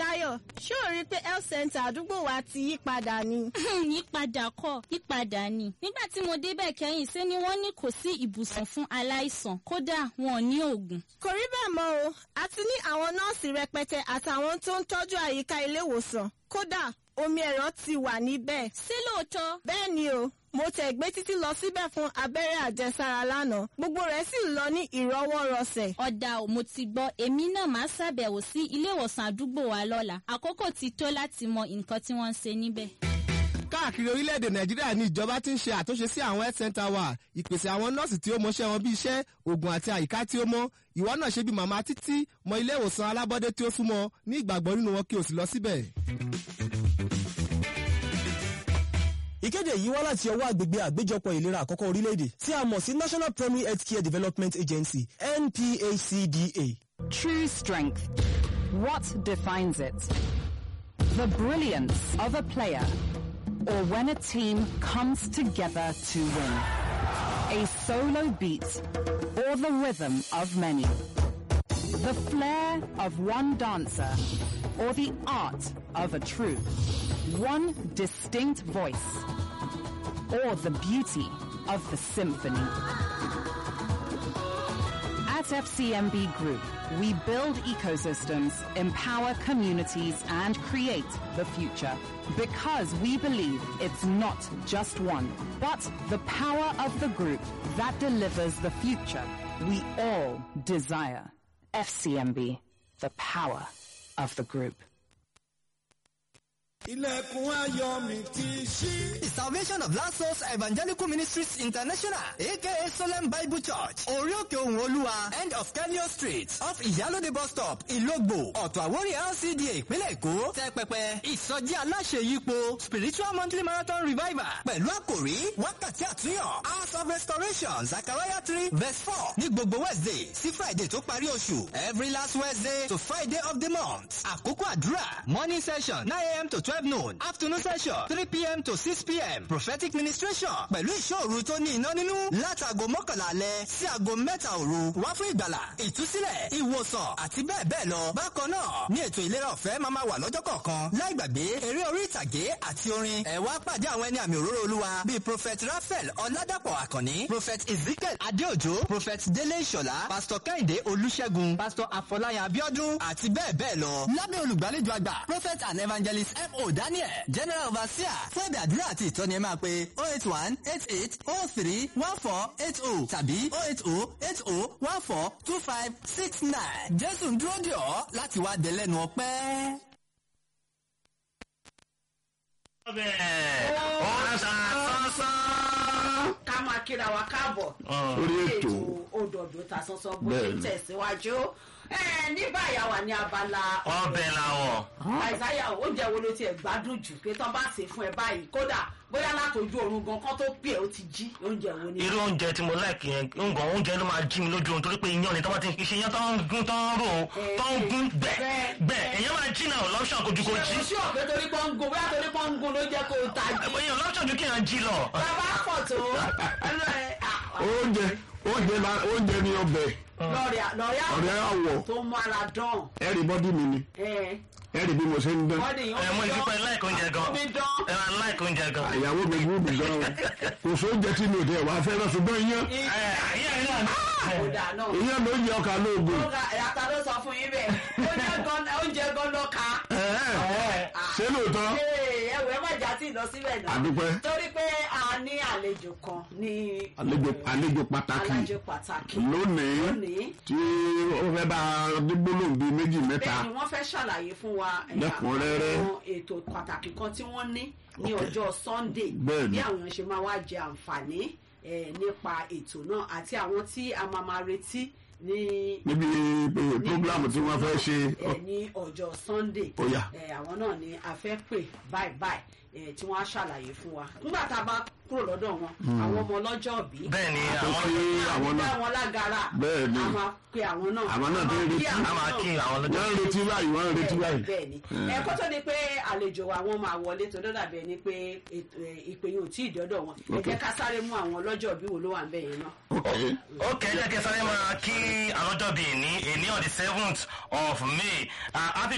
Táyọ̀ ṣé o rí i pé health center àdúgbò wa ti yí padà ni. yípadà kọ́ yípadà ni nígbà tí mo débẹ̀ kẹ́yìn ṣé ni wọ́n ní kò sí ibùsùn fún aláìsàn kódà wọn ò ní oògùn. kò rí bẹ́ẹ̀ mọ́ o a ti ní àwọn nọ́ọ̀sì rẹpẹtẹ àtàwọn tó ń tọ́jú àyíká ilé ìwòsàn kódà omi ẹ̀rọ ti wà níbẹ̀. ṣé lóòótọ́ bẹ́ẹ̀ ni o mo tẹ̀ gbé títí lọ síbẹ̀ fún abẹ́rẹ́ àjẹsára lánàá gbogbo rẹ̀ sì lọ ní ìrọwọ́rọsẹ̀. ọ̀dà ò mo ti gbọ́ èmi náà máa ṣàbẹ̀wò sí ilé ìwòsàn àdúgbò wa lọ́la àkókò ti tó láti mọ nǹkan tí wọ́n ń ṣe níbẹ̀. káàkiri orílẹ̀-èdè nàìjíríà ní ìjọba ti ń ṣe àtúnṣe sí àwọn health center wa ìpèsè àwọn nọ́ọ̀sì tí ó mọṣẹ́ wọn bí iṣẹ́ oògùn àti àyíká tí ó mọ́ ìwọ náà ṣe bí màmá títí mọ ilé ìwòsàn alábọ́dé tí ó súnmọ́ ní ìgbàgbọ́ nínú wọn kí o sì lọ síbẹ̀. ìkéde yìí wá láti ọwọ́ àgbègbè àgbéjọpọ̀ ìlera àkọ́kọ́ orílẹ̀-èdè tí a mọ̀ sí national primary health care development agency nphcda. True strength. What defines it? The brilliance of a player or when a team comes together to win. A solo beat or the rhythm of many. The flair of one dancer or the art of a troupe. One distinct voice or the beauty of the symphony. At FCMB Group, we build ecosystems, empower communities, and create the future. Because we believe it's not just one, but the power of the group that delivers the future we all desire. FCMB, the power of the group. ilẹ̀kùn ayọ̀ mi ti ṣí. The Salvation of Last Souls Evangelical Ministries International, aka Solemn Bible Church, Orí Òkè Ohun Olúwa, end of Kenyo Street, off Ìyálóde bus stop, Ìlógbò, Ọ̀tọ̀ Àwórí LCDA ìpínlẹ̀ Èkó, tẹ́ pẹpẹ, ìsọjí aláṣẹ yípo, Spiritual Monthly Marathon Revival, pẹ̀lú àkòrí wákàtí àtúnyàn, House of Restoration, Zachariah three verse four, ní gbogbo Wednesday sí Friday tó parí oṣù, every last Wednesday to Friday of the month. Àkókò àdúrà, morning session, nine a.m. to twelve noon, afternoon session, three p.m. to six p.m. prophetic ministration pẹ̀lú ìṣòro tó ní iná nínú látàgò mọ́kànlá alẹ́ sí aago mẹ́ta òru wá fún ìgbàlà ìtúsílẹ̀ ìwòsàn àti bẹ́ẹ̀ bẹ́ẹ̀ lọ. bákan náà ní ètò ìlera ọ̀fẹ́ máa ma wà lọ́jọ́ kọ̀ọ̀kan láì gbàgbé eré orí ìtàgé àti orin ẹ̀ wá pàdé àwọn ẹni àmì òróró olúwa bíi prophet raphael ọ̀làdàpọ̀ àkànní prophet ezekiel adéòjò prophet délé ìṣọ̀lá pastor kẹ́hìndé olúṣẹ́gun pastor afọláyàn abiodun àti bẹ́ẹ̀ bẹ́ẹ̀ lọ. lábẹ́ olùgbàlejò àgbà prophet and evangelist mo daniel general overseer fún ẹ̀bẹ̀ àdúrà àti ìtọ́ni ẹ máa pe oh eight one eight eight oh three one four eight oh tàbí oh eight oh eight oh one four two five six nine jésù ń dúró dè ọ́ láti wá dé lẹ́nu ọpẹ́. ká máa kíra wa káàbọ̀ Orí ètò. òdòdó ta sọ́sọ́ bó Bẹ́ẹ̀ ṣe ni. tẹ̀síwájú ẹ ní báyìí àwa ní abala ọbẹ̀ làwọ̀. àìsáyà oúnjẹ wo ló tiẹ̀ gbádùn jù pé tán bá sè fún ẹ báyìí kódà bóyá látòjú oorun gan kán tó pè é ó ti jí oúnjẹ wo ni. irú oúnjẹ tí mo láìkì yẹn nǹkan oúnjẹ ló máa jí mi lójú oorun torí pé iyán ni tọ́wọ́ ti ń fi ṣe iyán tó ń gún tó ń rò ó tó ń gún gbẹ̀ gbẹ̀ èèyàn máa jí náà lọ́pṣọ̀n kojú kó jí. ṣé o ṣí ọ̀pẹ torí pọ́n ń gun bóyá torí pọ́n ń gun ló jẹ́ kó o ta jí. èèyàn lọ́pṣọ̀n ju kí èèyàn jí lọ. bàbá pọ̀ tó oúnjẹ oúnjẹ la oúnjẹ ni ọbẹ̀ lọ́ọ̀rẹ́ ọ̀rẹ́ àwọ̀ àwọ̀ tó mú ara dán. ẹ̀rì bọ́dí mi ni ẹ ẹ̀rì bí mo ṣe ń dán bọ́dì yìí ẹ mo ti pẹ́ láìkó oúnjẹ gan omi dán. ẹ máa láìkó oúnjẹ gan. ìyàwó mi gbúdù gan o kò sóúnjẹ tí mi ò tẹ̀ wá fẹ́ràn ṣùgbọ́n iyán ayé ẹ̀ náà kódà náà. iyán ló ń jẹ ọkà lóògùn ó ga ẹ̀yàtà ló sọ fún yín bẹ́ẹ̀ oúnjẹ gan oúnjẹ gan lọ ká. ṣé lóòótọ́ ẹwẹ́ má já sí lọ síbẹ̀ náà. àdúpẹ́ torí pé a ní àlejò kan ní àlejò àlejò pàtàkì àlejò pàtàkì lónìí lónìí. tí ó fẹ́ bá dígbólóhùn bíi méjì mẹ́ta bẹ́ẹ̀ ni wọ́n fẹ́ ṣàlàyé fún wa ẹ̀yà Lẹ́kùnrẹ́rẹ́. àwọn ètò pàtàkì kan tí wọ́n ní ní ọjọ́ sunday Bẹ́ẹ̀ ni. bí àwọn èèyàn ṣe máa wá jẹ àǹfààní eh, nípa ètò náà àti àwọn tí a máa máa retí ní níbi eh, prógrámù tí wọ́n fẹ́ ṣe ẹ ní ọjọ́ sunday Ó yá. ẹ àwọn náà ni a fẹ́ pè báyìí báyìí ẹ tí wọ́n á ṣàlàyé fún wa nígbà tá a bá kúrò lọ́dọ̀ wọn àwọn ọmọ ọlọ́jọ́ bí bẹ́ẹ̀ ni tó àwọn fi àwọn dá náà wọn lágara Bẹ́ẹ̀ ni. a máa pe àwọn náà Àwọn náà tó ń retí. a máa kí àwọn wọ́n lọ́jọ́ ń retí báyìí wọ́n ń retí báyìí bẹ́ẹ̀ ni ẹ kó tó di pé àlejò wa wọn máa wọlé tó dọ́dà bẹ́ẹ̀ ni pé ètò, ẹ, ìpè yìí ò tí ì dọ́dọ̀ wọn ẹ jẹ́ ká sáré mú àwọn ọlọ́jọ́ bí wo ló wà ń bẹ̀ yẹn náà. Okay. ok jẹ́ kí n sáré máa kí àlọ́jọ́ bíi ní èní on the seventh of may uh, happy